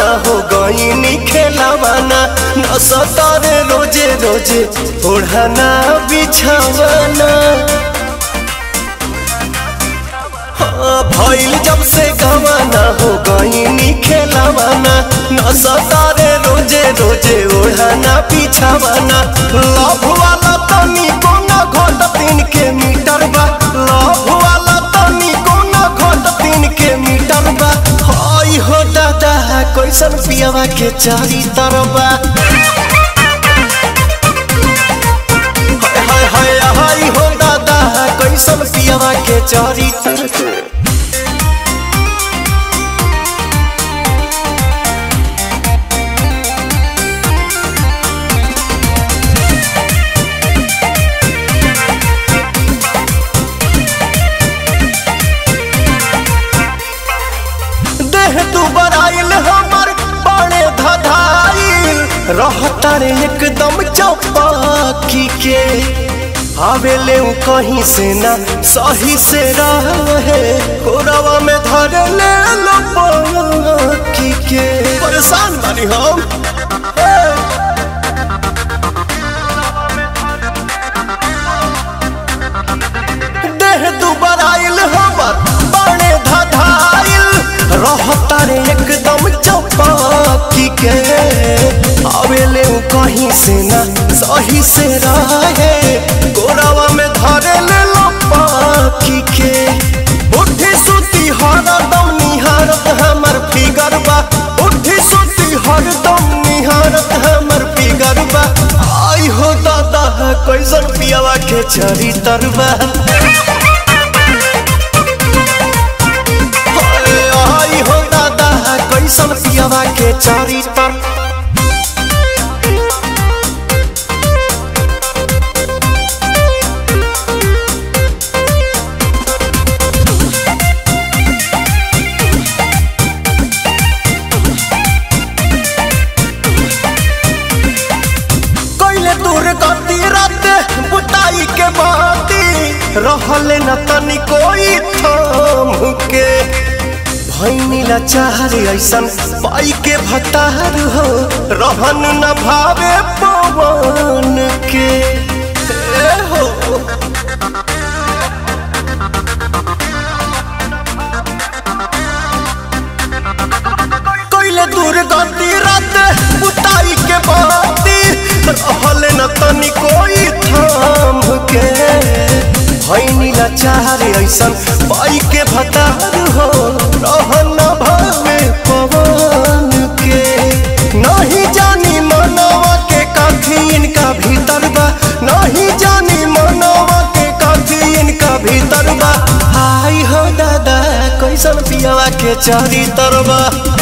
गवाना हो गईनी खेलावाना न सतारे रोजे रोजे ओढ़ाना बिछावाना हाँ, भइल जब से गवाना हो गईनी खेलावाना न सतारे रोजे रोजे ओढ़ाना बिछावाना लव वाला तनी कोना घोट तीन के मीटर बा लव वाला तनी कोना घोट तीन के मीटर बा हाय हो दादा कैसन पियावा के चारी तरबा हाय हाय हाय हाय हो दादा कैसन पियावा के चारी तरबा देह तू बराइल हमर बड़े धधाइल रहता रे एकदम चौपाकी के आवेले उ कहीं से ना सही से रहे कोरवा में धर ले लो पाकी के परेशान बानी हम ए! देह दुबराइल हमर बड़े धधाइल रहता रे एकदम चौपाकी के आवेले उ कहीं से ना सही से रहे गोरावा में धरे ले लो पाकी के उठी सुती हरदम निहारत हमर फिगर बा उठी सुती हरदम निहारत हमर फिगर बा आई हो दादा कैसन पियावा के चरी तरबा आई हो दादा कैसन पियावा के चारी तर कैले दूर गति रात बुताई के बाती रहले न तनी कोई थाम के भैनीला चाहरे ऐसन पाई के भतार हो रहन न भावे पवन के ए हो कैले दूर गति रात बुताई के बाती रहले न तनी कोई थाम के भैनीला चाहरे ऐसन पाई के भतार हो रहन न भावे पवन के नहीं जानी मनवा के काफी इनका भीतर बा नहीं जानी मनवा के काफी इनका भीतर बा आई हो दादा कैसन पियावा के चारी तरबा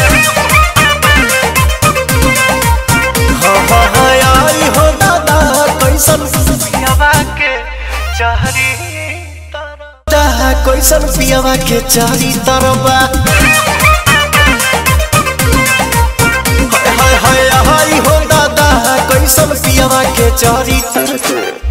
हाँ हाँ हाँ आई हो दादा कैसन पियावा के चारी तरबा कैसन पियावा के चारी तरबा हाय हाय हाय हाय हो दादा कैसन पियावा के चारी तरबा